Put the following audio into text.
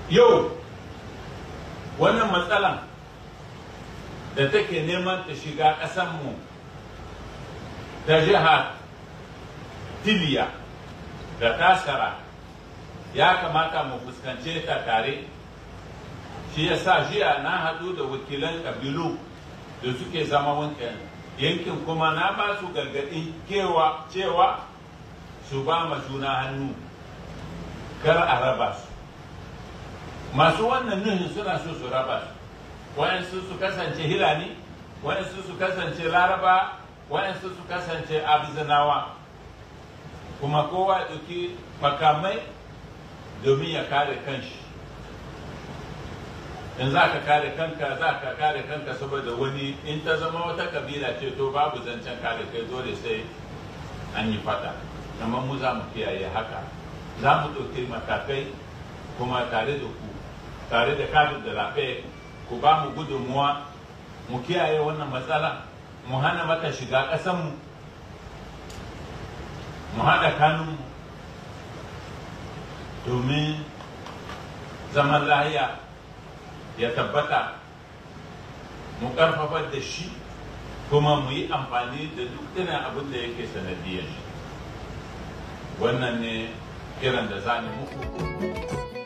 yau wannan matsalan da take neman ta shiga ƙasanmu ta jiha tiliya da tasara ya kamata mu fuskance ta tare shi ya sa jiya na haɗu da wakilan ƙabilu da suke zama wancan yankin kuma na ba su gargaɗin cewa su ba ma juna hannu kar a raba su masu wannan nuhin suna so su raba su wayansu su kasance hilani wayansu su kasance laraba wayansu su kasance abizanawa kuma kowa ɗauki makamai domin ya kare kanshi in za ka kare kanka za ka kare kanka saboda wani in ta zama wata kabila ce to babu zancen kare kai dole sai an yi fada amma mu za mu kiyaye haka za mu ɗauki matakai kuma tare da ku tare da kadin da lafe ku ba mu gudunmuwa mu kiyaye wannan matsala mu hana mata shiga ƙasanmu mu haɗa kanunmu domin zaman lahiya ya tabbata mu ƙarfafar da shi kuma mu yi amfani da duk irin abin da yake sanadiyar shi wannan ne kiran da za muku